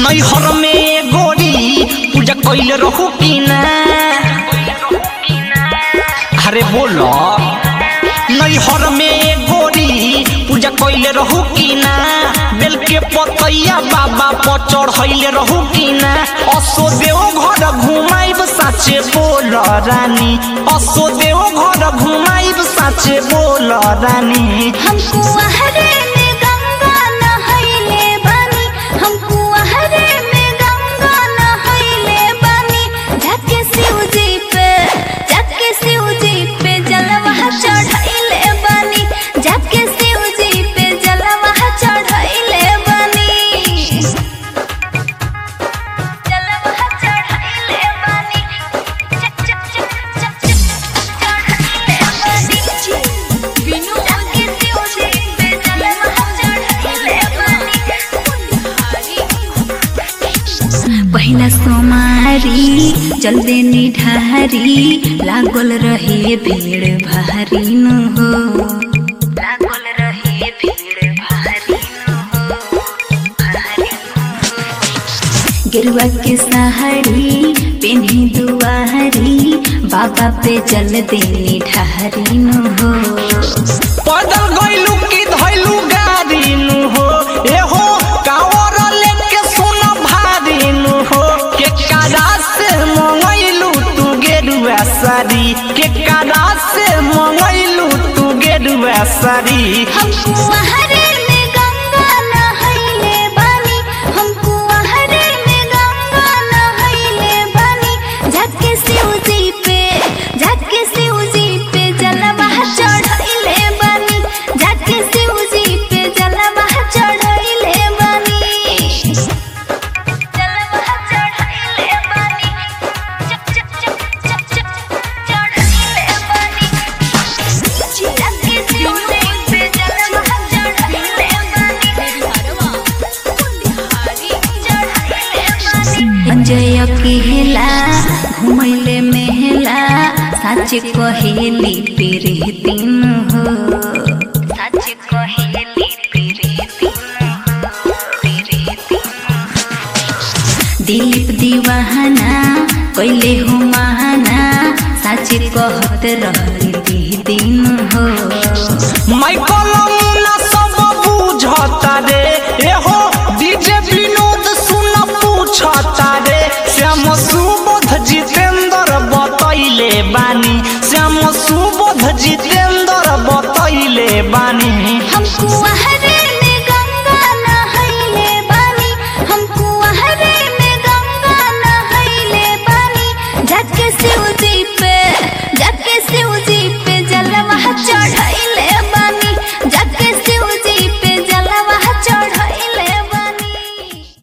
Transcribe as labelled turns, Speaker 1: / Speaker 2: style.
Speaker 1: नैहर में गोरी पूजा कैले रहू कि ना अरे बोलो नैहर में गोरी पूजा कैले रहू कि ना बेल के पतैया बाबा पर चढ़ैले रहू कि ना असो देव घर घुमाइब साचे बोल रानी असो देव घर घुमाइब साचे बोल रानी
Speaker 2: हमको आहरे में गंगा नहैले बानी हमको आहरे में गंगा नहैले बानी जाके शिव जी पे जाके शिव जी पे जलवा चढ़ैले बानी जाके शिव जी पे जलवा चढ़ैले बानी जलवा चढ़ैले बानी चक चक चक चक चक चढ़ैले बानी बिनु जाके शिव जी पे जलवा चढ़ैले बानी पहिला सोमारी जल्दे निढारी लागल रहे भीड़ भारी न हो लागल रहे भीड़ भारी न हो भारी न हो। गेरुआ के सहारी पेन्ही दुआरी बाबा पे जल देनी ढारी न हो
Speaker 1: पैदल गइलू कि धइलू गाड़ी नु हो एहो कावर लेके सुन भारी नु हो के कादा से मंगइलू तू गेरुआ साड़ी के कादा से मंगइलू तू गेरुआ साड़ी
Speaker 2: हमको आहरे में गंगा नहैले बानी हमको आहरे में गंगा नहैले बानी जाके शिव जी पे जाके शिव जी पे जलवा चढ़ैले बानी जाके शिव जी पे जलवा चढ़ैले बानी जलवा चढ़ैले बानी चक चक चक चक चक चढ़ैले बानी जाके शिव जी पे जलवा चढ़ैले बानी अंजय अकेला घुमैले मेहला सच कहेली तेरे दिन हो सच कहेली तेरे दिन हो तेरे दिन हो। दिलीप दीवाना कैले हो महाना सच कहत रहली दिन हो
Speaker 1: माइकल मुन्ना सब बुझता रे एहो डीजे विनोद सुन पूछता रे श्याम सुबोध जितेंद्र बतैले बानी श्याम सुबोध जितेंद्र बतैले बानी
Speaker 2: हमको आहरे में गंगा नहैले बानी हमको आहरे में गंगा नहैले बानी जाके शिव जी पे जाके शिव जी पे जलवा चढ़ैले